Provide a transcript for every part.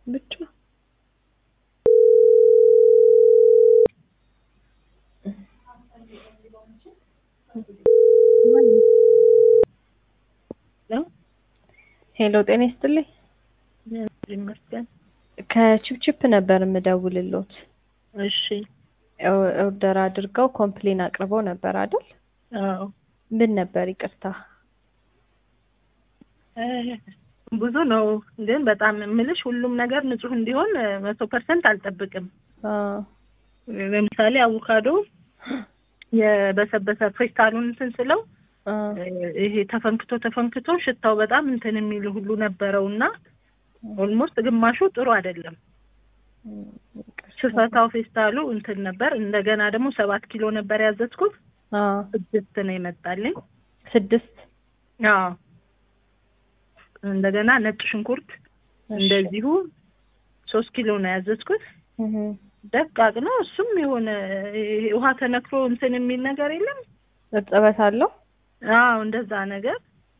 ብቻ ሄሎ ጤና ይስጥልኝ። ይመስገን። ከቺፕቺፕ ነበር የምደውልሎት። እሺ። ኦርደር አድርገው ኮምፕሌን አቅርበው ነበር አይደል? አዎ። ምን ነበር? ይቅርታ ብዙ ነው ግን በጣም የምልሽ ሁሉም ነገር ንጹህ እንዲሆን መቶ ፐርሰንት አልጠብቅም። ለምሳሌ አቮካዶ የበሰበሰ ፌስታሉን እንትን ስለው ይሄ ተፈንክቶ ተፈንክቶ ሽታው በጣም እንትን የሚል ሁሉ ነበረው እና ኦልሞስት ግማሹ ጥሩ አይደለም። ሽፈታው ፌስታሉ እንትን ነበር። እንደገና ደግሞ ሰባት ኪሎ ነበር ያዘዝኩት ስድስት ነው ይመጣልኝ። ስድስት አዎ። እንደገና ነጭ ሽንኩርት እንደዚሁ ሶስት ኪሎ ነው ያዘዝኩት። ደቃቅ ነው እሱም የሆነ ውሃ ተነክሮ እንትን የሚል ነገር የለም እርጥበት አለው። አዎ እንደዛ ነገር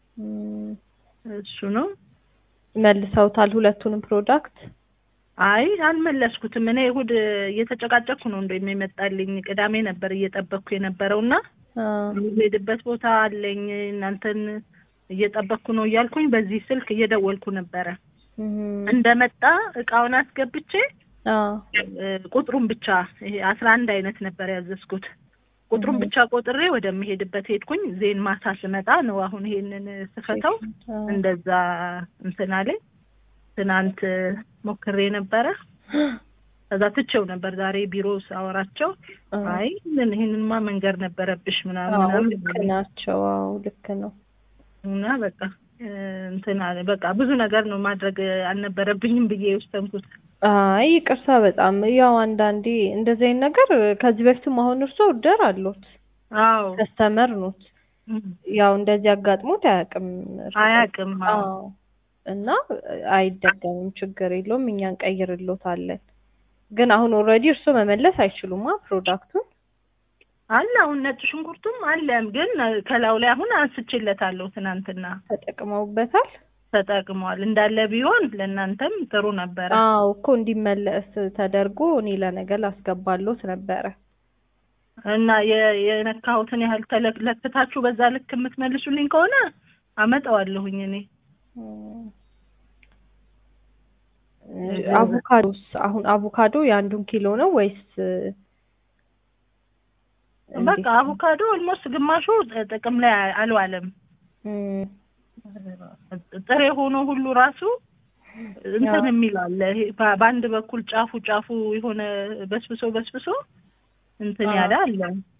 እሱ ነው። መልሰውታል ሁለቱንም ፕሮዳክት? አይ አልመለስኩትም። እኔ እሑድ እየተጨቃጨኩ ነው እንደውም የመጣልኝ። ቅዳሜ ነበር እየጠበቅኩ የነበረው እና የምሄድበት ቦታ አለኝ እናንተን እየጠበቅኩ ነው እያልኩኝ በዚህ ስልክ እየደወልኩ ነበረ። እንደመጣ እቃውን አስገብቼ ቁጥሩን ብቻ ይሄ አስራ አንድ አይነት ነበር ያዘዝኩት። ቁጥሩን ብቻ ቆጥሬ ወደምሄድበት ሄድኩኝ። ዜን ማታ ስመጣ ነው አሁን ይሄንን ስፈተው እንደዛ እንትን አለኝ። ትናንት ሞክሬ ነበረ። ከዛ ትቼው ነበር ዛሬ ቢሮ ሳወራቸው፣ አይ ምን ይሄንንማ መንገር ነበረብሽ ምናምን ልክ ናቸው። አዎ ልክ ነው። እና በቃ እንትን አለ በቃ ብዙ ነገር ነው ማድረግ አልነበረብኝም ብዬ የወሰንኩት። አይ ይቅርታ በጣም ያው አንዳንዴ እንደዚህ አይነት ነገር ከዚህ በፊትም አሁን እርሶ ኦርደር አሉት አዎ ከስተመር ኖት ያው እንደዚህ አጋጥሞት አያውቅም አያውቅም አዎ እና አይደገምም ችግር የለውም እኛ እንቀይርሎታለን ግን አሁን ኦልሬዲ እርሶ መመለስ አይችሉማ ፕሮዳክቱን አለ አሁን ነጭ ሽንኩርቱም አለም ግን ከላዩ ላይ አሁን አንስቼለታለሁ ትናንትና ተጠቅመውበታል ተጠቅሟል እንዳለ ቢሆን ለእናንተም ጥሩ ነበረ። አዎ እኮ እንዲመለስ ተደርጎ እኔ ለነገ ላስገባሎት ነበረ እና የነካሁትን ያህል ተለክታችሁ በዛ ልክ የምትመልሱልኝ ከሆነ አመጣዋለሁኝ እኔ። አቮካዶስ አሁን አቮካዶ የአንዱን ኪሎ ነው ወይስ? በቃ አቮካዶ ኦልሞስት ግማሹ ጥቅም ላይ አልዋለም። ጥሬ ሆኖ ሁሉ ራሱ እንትን የሚል አለ። በአንድ በኩል ጫፉ ጫፉ የሆነ በስብሶ በስብሶ እንትን ያለ አለ።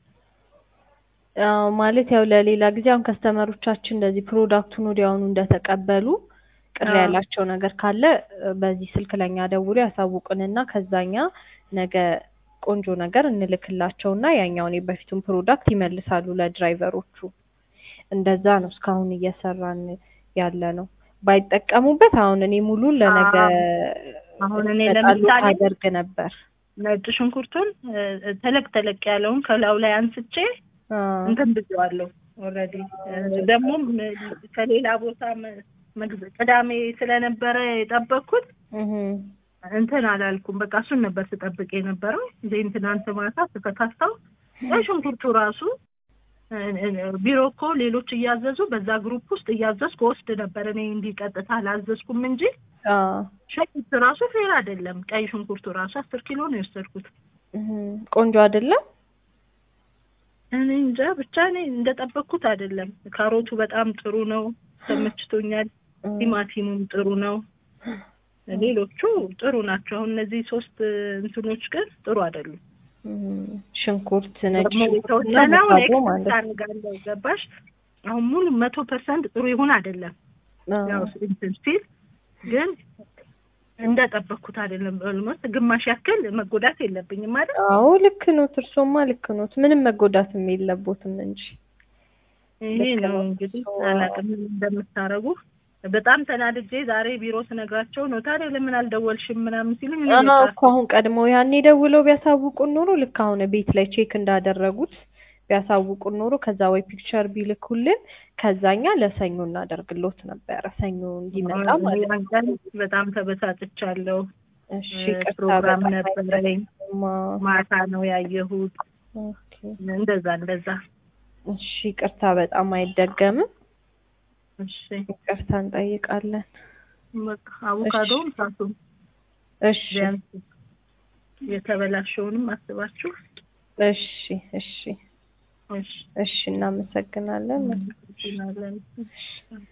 ማለት ያው ለሌላ ጊዜ አሁን ከስተመሮቻችን እንደዚህ ፕሮዳክቱን ወዲያውኑ እንደተቀበሉ ቅር ያላቸው ነገር ካለ በዚህ ስልክ ለኛ ደውሎ ያሳውቁንና ከዛኛ ነገ ቆንጆ ነገር እንልክላቸውና ያኛውን የበፊቱን ፕሮዳክት ይመልሳሉ ለድራይቨሮቹ። እንደዛ ነው እስካሁን እየሰራን ያለ ነው። ባይጠቀሙበት አሁን እኔ ሙሉን ለነገ አሁን እኔ ለምሳሌ አደርግ ነበር። ነጭ ሽንኩርቱን ተለቅ ተለቅ ያለውን ከላዩ ላይ አንስቼ እንትን ብዬዋለሁ። ኦልሬዲ ደግሞ ከሌላ ቦታ ቅዳሜ ስለነበረ የጠበቅኩት እንትን አላልኩም። በቃ እሱን ነበር ስጠብቅ የነበረው። ዜን ትናንት ማታ ስከታተው ሽንኩርቱ ራሱ ቢሮ እኮ ሌሎች እያዘዙ በዛ ግሩፕ ውስጥ እያዘዝኩ ወስድ ነበር። እኔ እንዲህ ቀጥታ አላዘዝኩም እንጂ ሽንኩርት ራሱ ፌር አይደለም። ቀይ ሽንኩርቱ ራሱ አስር ኪሎ ነው የወሰድኩት። ቆንጆ አይደለም። እኔ እንጃ ብቻ እኔ እንደጠበቅኩት አይደለም። ካሮቱ በጣም ጥሩ ነው፣ ተመችቶኛል። ቲማቲሙም ጥሩ ነው። ሌሎቹ ጥሩ ናቸው። አሁን እነዚህ ሶስት እንትኖች ግን ጥሩ አይደሉም። ሽንኩርት ነጭ የተወሰነው ታንጋለው ገባሽ? አሁን ሙሉ መቶ ፐርሰንት ጥሩ ይሁን አይደለም። ያው እንትን ሲል ግን እንደጠበቅኩት አይደለም። ኦልሞስት ግማሽ ያክል መጎዳት የለብኝም ማለት አዎ፣ ልክ ኖት። እርሶማ ልክ ኖት። ምንም መጎዳትም የለቦትም እንጂ ይሄ ነው እንግዲህ አላውቅም እንደምታረጉ በጣም ተናድጄ ዛሬ ቢሮ ስነግራቸው ነው ታዲያ ለምን አልደወልሽም ምናምን ሲሉኝ እኮ አሁን ቀድሞ ያኔ ደውለው ቢያሳውቁን ኖሮ ልክ አሁን ቤት ላይ ቼክ እንዳደረጉት ቢያሳውቁን ኖሮ ከዛ ወይ ፒክቸር ቢልኩልን ከዛኛ ለሰኞ እናደርግሎት ነበረ። ሰኞ እንዲመጣ ማለት ነው። ያን ቀን በጣም ተበሳጭቻለሁ። እሺ ይቅርታ ፕሮግራም በጣም ነበረኝ። አይደግማ። ማታ ነው ያየሁት። ኦኬ። እንደዛ እንደዛ። እሺ ይቅርታ በጣም አይደገምም። እሺ ይቅርታ እንጠይቃለን። በቃ አቮካዶም ሳቱም እሺ ቢያንስ የተበላሸውንም አስባችሁ እሺ እሺ እሺ እሺ እናመሰግናለን። እናመሰግናለን።